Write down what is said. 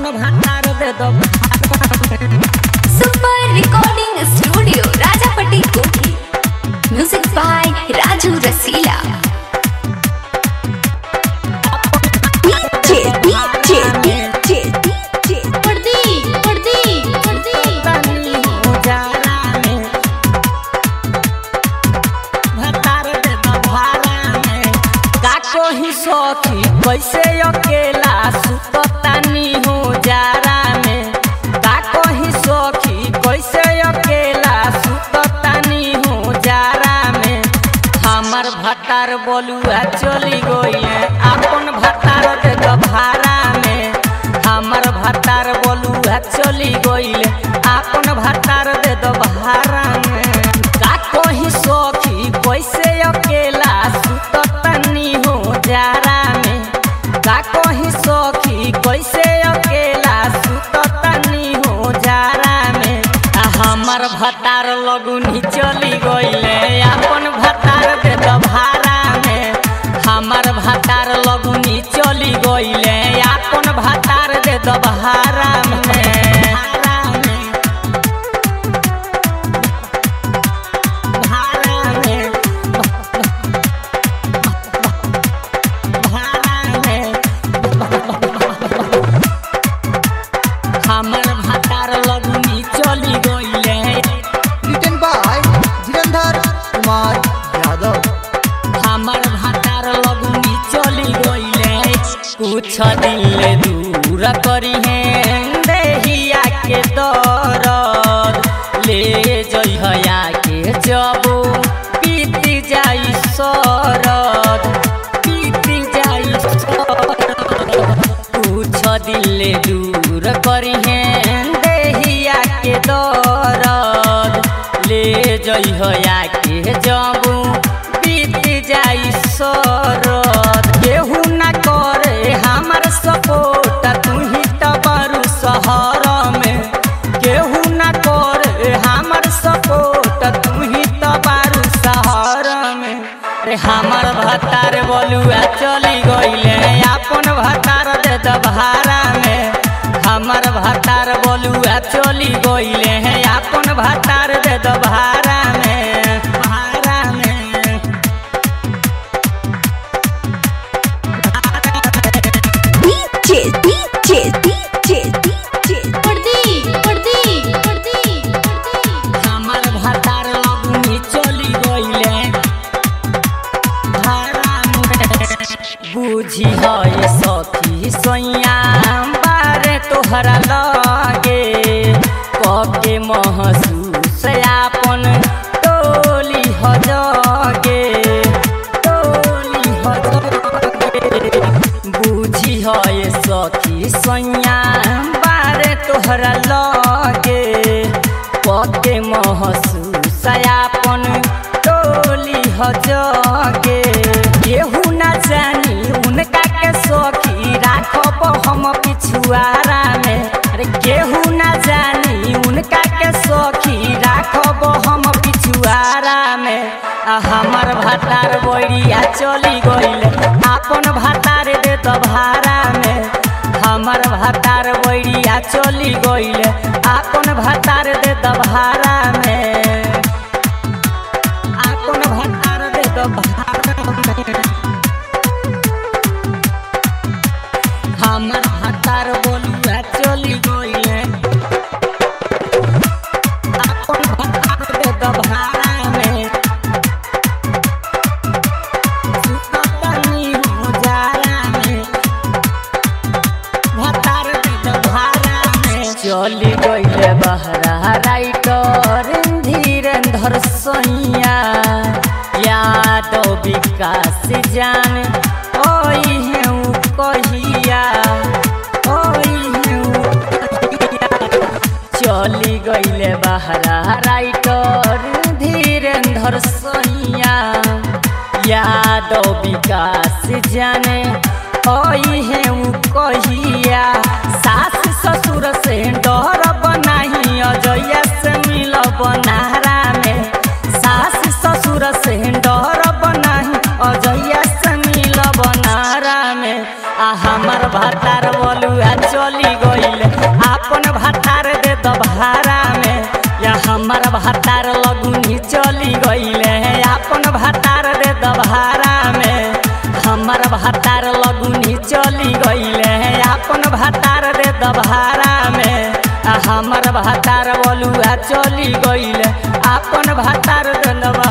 भातार दे दो super recording studio Rajapatti कोठी music by Raju Rasila DJ DJ DJ DJ पर्दी पर्दी पर्दी तनी उजाला में भातार दे दो भारा में का कोही सखी कैसे अकेला सुततानी हो जारा में का कोही सखी कैसे अकेला सुततानी हो जारा में हमर भतार बोलुआ चली गइले अपन भतार दे दो भारा में हमर भतार बोलुआ चली गइले अपन भतार दे दो भारा में का कोही सखी कैसे अकेला सुततनी हो जारा में का कोही सखी कैसे अकेला सुततनी हो जारा में आ हमर भतार लगुनी चली गइले अपन भतार दे दो भारा में हमर भतार लगुनी चली गइले अपन भतार दे दो भारा में भारा में भारा में भारा में हमर भतार लगुनी चली गइले written by Dhirandhar Kumar Yadav. हमर भतार लगुनी चली गइले कुछ दिन दूर करी है देहिया के दरद ले जइहया के जबो बीत जाई सरद बीत जाई सरद कुछ दिल दूर करी है देहिया के दरद ले जइहया के जबू बीत जाई सरद केहू ना करे हमर सपोर्ट तू ही तो बरू शहर में केहू ना करे हमर सपोर्ट तू ही तो बारू शहर में रे हमर भतार बोलुआ चली गइले अपन भतार दे दो भारा में हमर भतार बोलुआ चली गइले हैं अपन भतार दे दो भारा में भारा में डीजे डीजे डीजे डीजे पर्दी पर्दी पर्दी हमर भतार लगुनी चली गइले भारा में बुझी है सखी सैया बारे तोहरा लगे कके महसूस आपन टोली ह जगे टोली ह जगे बुझी है सखी सैया बारे तोहरा लगे पके महसूस आपन टोली ह जगे केहू ना जानी उनका के सखी राखब हम पिछुआरा में अरे केहू ना जानी उनका के सखी राखब हम पिछुआरा में आ हमर भतार बोरिया चली गइले आपन भतार दे तो भारा में हमर भतार बोरिया चली गइले आपन भतार दे तो भारा में आपन भतार दे तो भारा में हमर भतार बोलुआ चली गइले आपन भतार दे तो भारा में सुततनी हो जारा में भतार दे तो भारा में चली गइले बहरा राइटर धीरेंद्र सैया यादव विकास जान ओई हेऊ कहिया ओई हेऊ कहिया चली गइले बहरा राइटर धीरेंद्र सैया यादव विकास जाने ओई है उ कहिया सास ससुर से डर बनाही अजया से मिल बनारा में सास ससुर से डर बनाही अजया से मिल बनारा में आ हमर भातार बलुआ चली गई गईले आपन भातार दे द भारा में या हमार भातार लगुनी चली गईले आपन भातार दे द भारा में हमार भातार लगुनी चली गईले आपन भातार दे द भारा में आ हमर भातार बलुआ चली गईले आपन भातार दे द